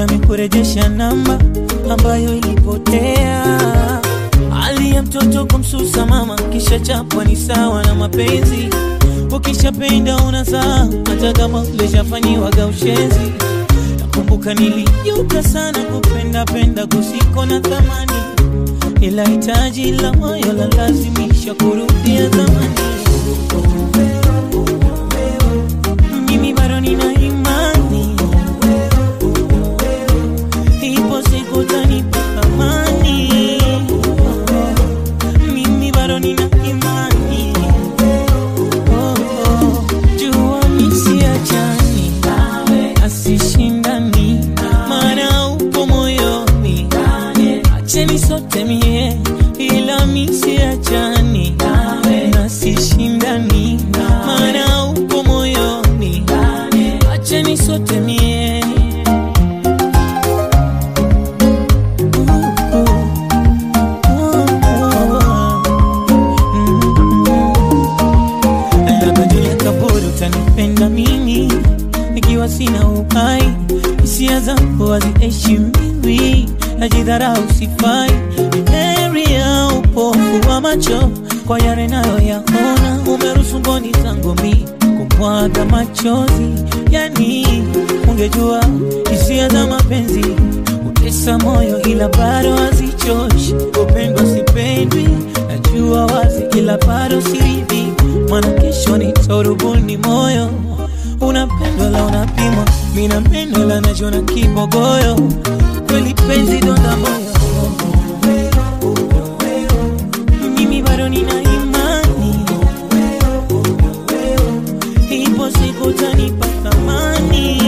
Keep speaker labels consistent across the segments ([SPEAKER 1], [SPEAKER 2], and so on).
[SPEAKER 1] amekurejesha namba ambayo ilipotea. Hali ya mtoto kumsusa mama, kisha chapwa ni sawa na mapenzi. Ukishapenda unazaa, hata kama ulishafanyiwaga ushenzi. Nakumbuka nilijuta sana kupenda penda kusiko na thamani, ila hitaji la moyo la lazimisha kurudia zamani. Mimi bado nina imani, ipo siku utanipa amani. Mimi bado nina imani, oh, oh. jua misiachani asishindani, maana upo moyoni, acheni sote mie, ila misiachani nasishindani, maana upo moyoni, acheni sote mie labda dunia kaburi utanipenda mimi ikiwa sina uhai, hisia zangu haziheshimiwi, najidharau, sifai. Heri ya upofu wa macho kwa yale nayoyaona, umeruhusu mboni zangu mi kumwaga machozi. Yani ungejua hisia za mapenzi utesa moyo, ila bado hazichoshi. Upendwa sipendwi, najua wazi, ila bado siridhi, maana kesho nitorubuni moyo unapendwa la unapimwa, mi napendwa la najona kibogoyo, kweli penzi donda moyo. Mimi bado nina imani, ipo siku utanipa thamani.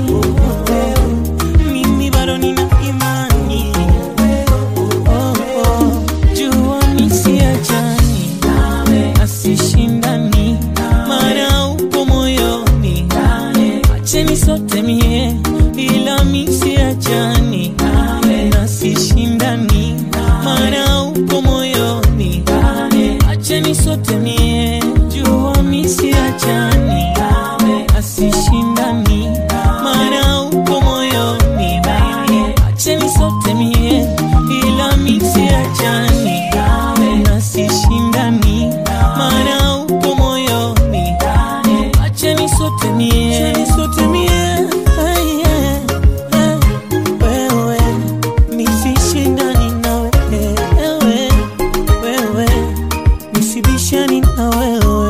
[SPEAKER 1] Mimi bado nina imani, oh, oh. jua misiachani asishindani, maana upo moyoni, acheni sote mie, ila misiachani nasishindani, maana upo moyoni, acheni sote mie, jua misiachani asishindani, maana upo moyoni, acheni sote mie, ila misiachani nasishindani, maana upo moyoni, acheni sote mie, acheni sote mie, Ay, yeah, yeah. wewe nisishindani na wewe, wewe nisibishani na wewe